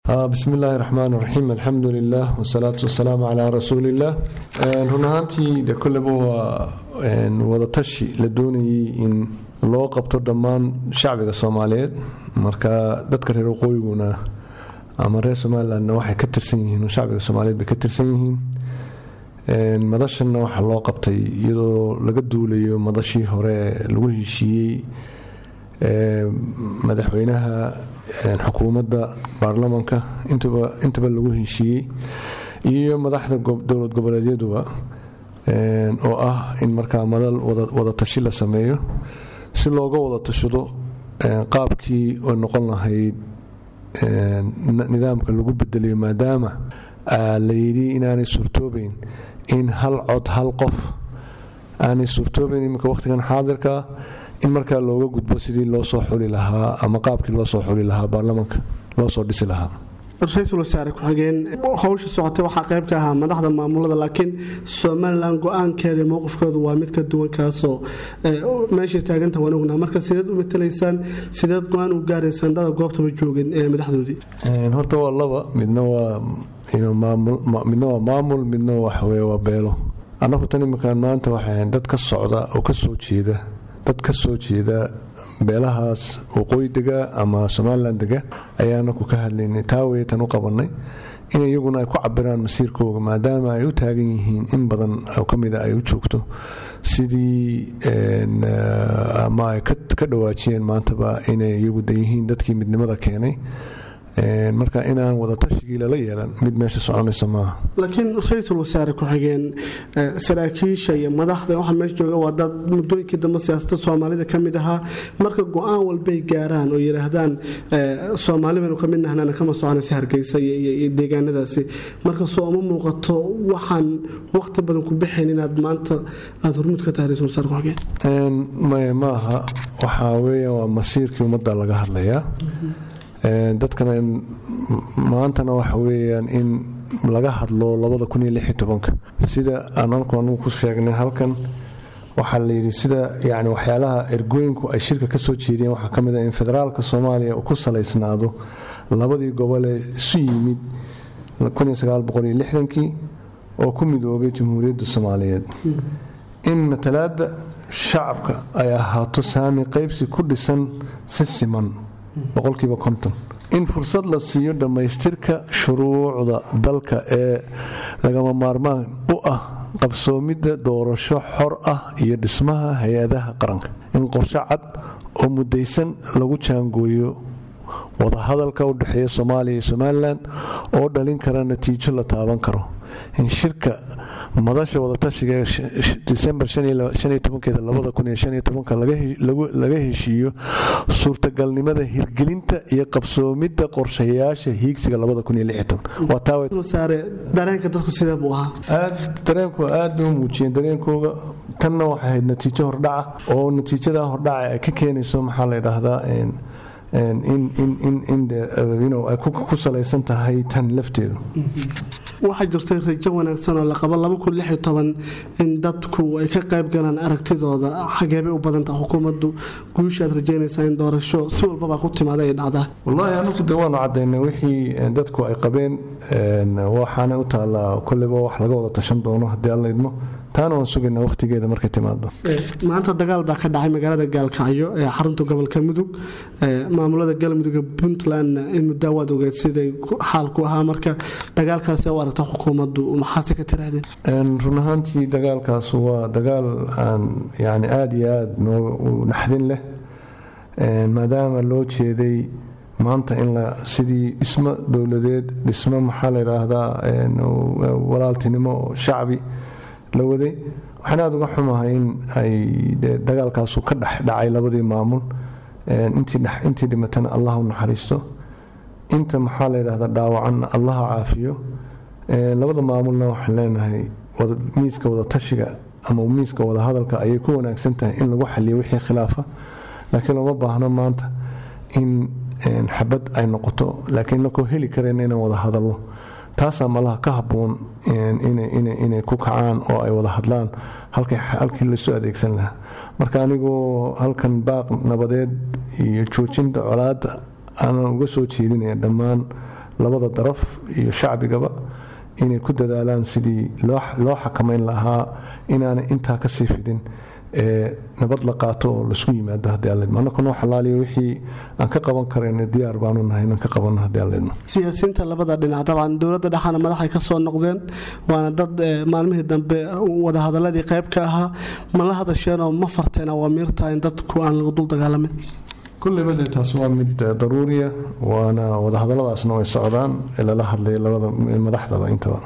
bismi illaahi raxmaan raxiim alxamdu lilah wasalaatu wasalaamu calaa rasuuliillah run ahaantii de kolleba waa wadatashi la doonayay in loo qabto dhammaan shacbiga soomaaliyeed marka dadka reer waqooyiguna ama reer somalilandna waxay ka tirsan yihiin shacbiga soomaaliyeed bay ka tirsan yihiin madashanna waxaa loo qabtay iyadoo laga duulayo madashii hore lagu heshiiyey madaxweynaha xukuumadda baarlamanka intaba lagu heshiiyey iyo madaxda dowlad goboleedyaduba oo ah in markaa madal wadatashi la sameeyo si looga wada tashado qaabkii ay noqon lahayd nidaamka lagu bedeliyo maadaama la yidhi inaanay suurtoobayn in hal cod hal qof aanay suurtoobayn iminka wakhtigan xaadirka in markaa looga gudbo sidii loo soo xuli lahaa ama qaabkii loo soo xuli lahaa baarlamanka loo soo dhisi lahaa ra-iisul wasaare ku-xigeen howsha socotay waxaa qayb ka ahaa madaxda maamulada laakiin somalilan go-aankeeda mowqifkoodu waa mid ka duwan kaasoo meeshay taaganta waan ognaha marka sideed u matalaysaan sideed go-aan u gaaraysaan dada goobtaba joogin ee madaxdoodii horta waa laba midna waa midna waa maamul midna waxaweye waa beelo annagu tan iminkaan maanta waxay dad ka socda oo ka soo jeeda dad ka soo jeeda beelahaas waqooyi dega ama somalilan dega ayaana ku ka hadlaynay taa weytan u qabanay in iyaguna ay ku cabiraan masiirkooga maadaama ay u taagan yihiin in badan oo ka mida ay u joogto sidii ama ay ka dhawaajiyeen maantaba inay iyagu dayihiin dadkii midnimada keenay marka inaan wadatashigii lala yeelan mid meesha soconaysa maaha laakiin ra-iisul wasaare ku-xigeen saraakiisha iyo madaxda waxa meesha jooga waa dad muddooyinkii dambe siyaasada soomaalida ka mid ahaa marka go-aan walbay gaaraan oo yidhaahdaan soomaali baynu ka mid nahnaan kama soconaysa hargeysa iyo deegaanadaasi marka soo uma muuqato waxaan waqti badan ku bixayn inaad maanta aada hormuud ka tahay ra-isul wasaare ku-xigeen maya maaha waxaa weeya waa masiirkii ummadda laga hadlayaa dadkana maantana waxa weyaan in laga hadlo labada sida aan anku anugu ku sheegnay halkan waxaa layidhi sida yani waxyaalaha ergooyinku ay shirka kasoo jeediyeen waxaa ka mid a in federaalka soomaaliya uu ku salaysnaado labadii gobole isu yimid kii oo ku midoobay jamhuuriyadda soomaaliyeed in matalaada shacabka ay ahaato saami qaybsi ku dhisan si siman boqolkiiba konton in fursad la siiyo dhammaystirka shuruucda dalka ee lagama maarmaan u ah qabsoomidda doorasho xor ah iyo dhismaha hay-adaha qaranka in qorshe cad oo mudaysan lagu jaangooyo wadahadalka u dhexeeya soomaaliya iyo somalilan oo dhalin kara natiijo la taaban karo in shirka madasha wadatashiga disembar laga heshiiyo suurtagalnimada hirgelinta iyo qabsoomidda qorshayaasha hiigsiga dareenku aad bay u muujiyeen dareenkooga tanna waxay ahayd natiijo hordhaca oo natiijada hordhaca ay ka keenayso maxaa la ydhaahdaa ay ku salaysan tahay tan lafteedu waxaa jirtay rajo wanaagsan oo la qabo in dadku ay ka qayb galaan aragtidooda xageebay u badantaha xukuumaddu guusha aad rajaynaysaa in doorasho si walbaba ku timaada ay dhacdaa wallaahi anagu de waanu cadaynay wixii dadku ay qabeen waxaana u taallaa kolleyba wax laga wada tashan doono haddii alla idmo taana waan sugaynaa wakhtigeeda markay timaado maanta dagaal baa ka dhacay magaalada gaalkacyo ee xarunta gobolka mudug maamulada galmudugga puntlandna in muddaa waad ogeed siday xaalku ahaa marka dagaalkaas u aragta xukuumaddu maxaase ka tirahdeen run ahaantii dagaalkaas waa dagaal aan yani aada iyo aada noo naxdin leh maadaama loo jeeday maanta in la sidii dhismo dowladeed dhismo maxaa la yidhaahdaa walaaltinimo oo shacbi la waday waxaan aada uga xumahay in ay dagaalkaasu ka dhex dhacay labadii maamul intii dhimatana allah u naxariisto inta maxaa la yidhahdaa dhaawacanna allaha caafiyo labada maamulna waxaan leenahay miiska wadatashiga ama miiska wadahadalka ayay ku wanaagsan tahay in lagu xaliyo wixii khilaafa laakiin looma baahno maanta in xabad ay noqoto laakiin lakoo heli karayna inaan wada hadalno taasaa malaha ka habboon inay ku kacaan oo ay wada hadlaan halkii lasoo adeegsan lahaa marka anigoo halkan baaq nabadeed iyo joojinta colaadda aanan uga soo jeedinaya dhammaan labada daraf iyo shacbigaba inay ku dadaalaan sidii loo xakamayn lahaa inaanay intaa kasii fidin ee nabad la qaato oo laisku yimaado haddii aan leedmo annaka noo xalaaliyo wixii aan ka qaban karayna diyaar baanu nahay inaan ka qabanno haddii aan leedmo siyaasiyiinta labada dhinac dabcan dowladda dhexana madaxay ka soo noqdeen waana dad maalmihii dambe wadahadaladii qayb ka ahaa ma la hadasheenoo ma farteen awaamiirta in dadku aan lagu dul dagaalamin kulleyba dee taas waa mid daruuriya waana wadahadaladaasna way socdaan ee lala hadlaya labada madaxdaba intaba